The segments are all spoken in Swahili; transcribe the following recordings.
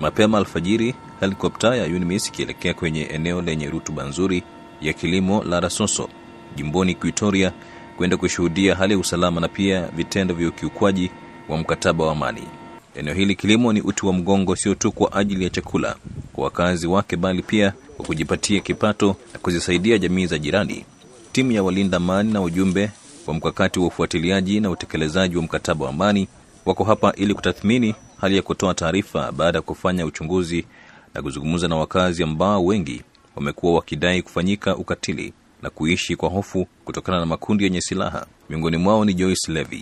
Mapema alfajiri, helikopta ya UNMISS ikielekea kwenye eneo lenye rutuba nzuri ya kilimo la Rasoso jimboni Equatoria kwenda kushuhudia hali ya usalama na pia vitendo vya ukiukwaji wa mkataba wa amani. Eneo hili kilimo ni uti wa mgongo, sio tu kwa ajili ya chakula kwa wakazi wake, bali pia kwa kujipatia kipato na kuzisaidia jamii za jirani. Timu ya walinda amani na ujumbe wa mkakati wa ufuatiliaji na utekelezaji wa mkataba wa amani wako hapa ili kutathmini hali ya kutoa taarifa baada ya kufanya uchunguzi na kuzungumza na wakazi ambao wengi wamekuwa wakidai kufanyika ukatili na kuishi kwa hofu kutokana na makundi yenye silaha. Miongoni mwao ni Joyce Levy.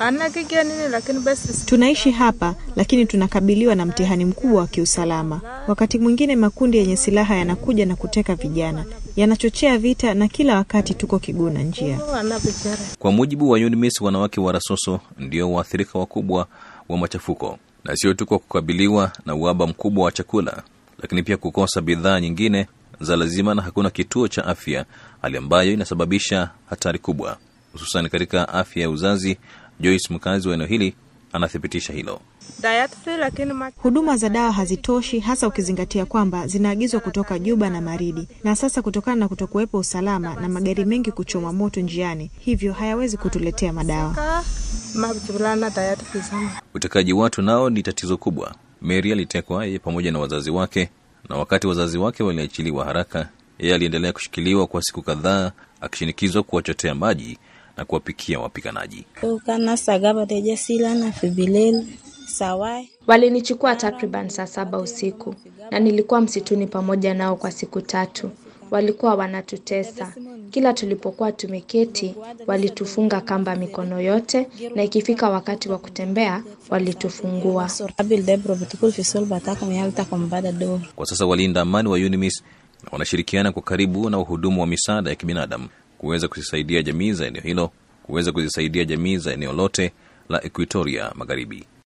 Tunaishi hapa lakini tunakabiliwa na mtihani mkubwa wa kiusalama. Wakati mwingine makundi yenye silaha yanakuja na kuteka vijana, yanachochea vita, na kila wakati tuko kiguna njia. Kwa mujibu wa UNMISS, wanawake wa Rasoso ndio waathirika wakubwa wa machafuko, na sio tu kwa kukabiliwa na uhaba mkubwa wa chakula, lakini pia kukosa bidhaa nyingine za lazima, na hakuna kituo cha afya, hali ambayo inasababisha hatari kubwa, hususan katika afya ya uzazi. Joyce, mkazi wa eneo hili, anathibitisha hilo. Huduma za dawa hazitoshi, hasa ukizingatia kwamba zinaagizwa kutoka Juba na Maridi, na sasa kutokana na kutokuwepo usalama na magari mengi kuchoma moto njiani, hivyo hayawezi kutuletea madawa. Utekaji watu nao ni tatizo kubwa. Mary alitekwa yeye pamoja na wazazi wake, na wakati wazazi wake waliachiliwa haraka, yeye aliendelea kushikiliwa kwa siku kadhaa, akishinikizwa kuwachotea maji na kuwapikia wapiganaji. Walinichukua takriban saa saba usiku na nilikuwa msituni pamoja nao kwa siku tatu. Walikuwa wanatutesa. Kila tulipokuwa tumeketi, walitufunga kamba mikono yote, na ikifika wakati wa kutembea, walitufungua. Kwa sasa walinda amani wa UNMISS wanashirikiana kwa karibu na wahudumu wa misaada ya kibinadamu kuweza kuzisaidia jamii za eneo hilo, kuweza kuzisaidia jamii za eneo lote la Equatoria Magharibi.